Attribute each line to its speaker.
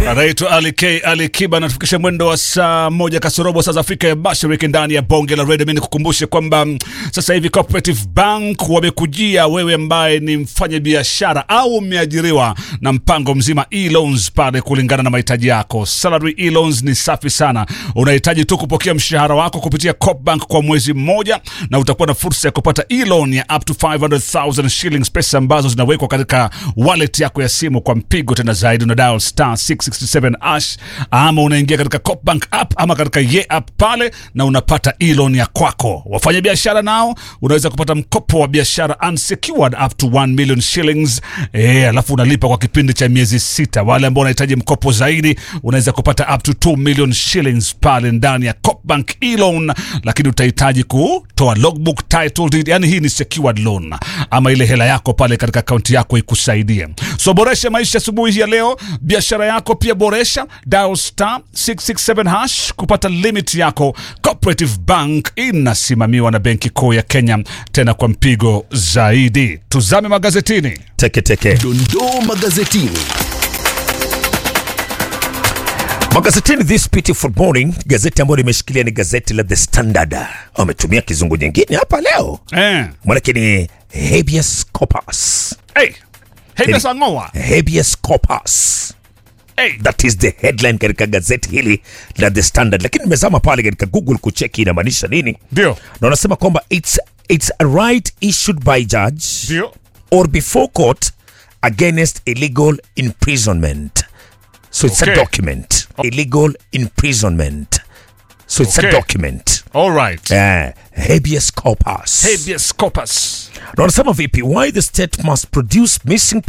Speaker 1: anaitwa Ali K Ali Kiba anatufikisha mwendo wa saa moja kasorobo saa za Afrika ya Mashariki ndani ya bonge la redio. Mimi nikukumbushe kwamba mm, sasa hivi Cooperative Bank wamekujia wewe ambaye ni mfanya biashara au umeajiriwa na mpango mzima e-loans pale kulingana na mahitaji yako. Salary e-loans ni safi sana, unahitaji tu kupokea mshahara wako kupitia Coop Bank kwa mwezi mmoja, na utakuwa na fursa ya kupata e-loan ya up to 500,000 shillings, pesa ambazo zinawekwa katika wallet yako ya simu kwa mpigo tena zaidi. Una dial star 667 ash ama unaingia katika Coop Bank app ama katika ye app pale na unapata e-loan ya kwako. Wafanya biashara nao unaweza kupata mkopo wa biashara unsecured up to 1 million shillings eh, alafu unalipa kwa kipindi cha miezi sita. Wale ambao wanahitaji mkopo zaidi unaweza kupata up to 2 million shillings pale ndani ya Coop Bank e-loan, lakini utahitaji kutoa logbook title deed, yani hii ni secured loan ama ile hela yako pale katika akaunti yako ikusaidie. So boresha maisha asubuhi hii ya leo, biashara yako pia boresha, dial star 667 hash kupata limit yako. Cooperative Bank inasimamiwa na Benki Kuu ya Kenya, tena kwa mpigo zaidi. Tuzame magazetini.
Speaker 2: Teke teke.
Speaker 3: Dondoo magazetini.
Speaker 2: Magazetini this beautiful morning, gazeti ambayo nimeshikilia ni gazeti la The Standard. Wametumia kizungu nyingine hapa leo,
Speaker 1: Eh.
Speaker 2: manake ni habeas corpus.
Speaker 1: Hey. Hey,
Speaker 2: Ili-
Speaker 1: pesa ngoa.
Speaker 2: Habeas corpus.
Speaker 1: Hey.
Speaker 2: That is the headline katika gazeti hili la The Standard, lakini nimezama pale katika Google kucheki inamaanisha nini,
Speaker 1: Ndio.
Speaker 2: na wanasema kwamba it's, it's a right issued by judge
Speaker 1: Ndio.
Speaker 2: or before court against illegal imprisonment. So it's
Speaker 1: Okay.
Speaker 2: a document. Illegal imprisonment. So it's
Speaker 1: Okay.
Speaker 2: a document.
Speaker 1: All right.
Speaker 2: Uh, habeas corpus.
Speaker 1: Habeas corpus.
Speaker 2: Na wanasema vipi? Why the state must produce missing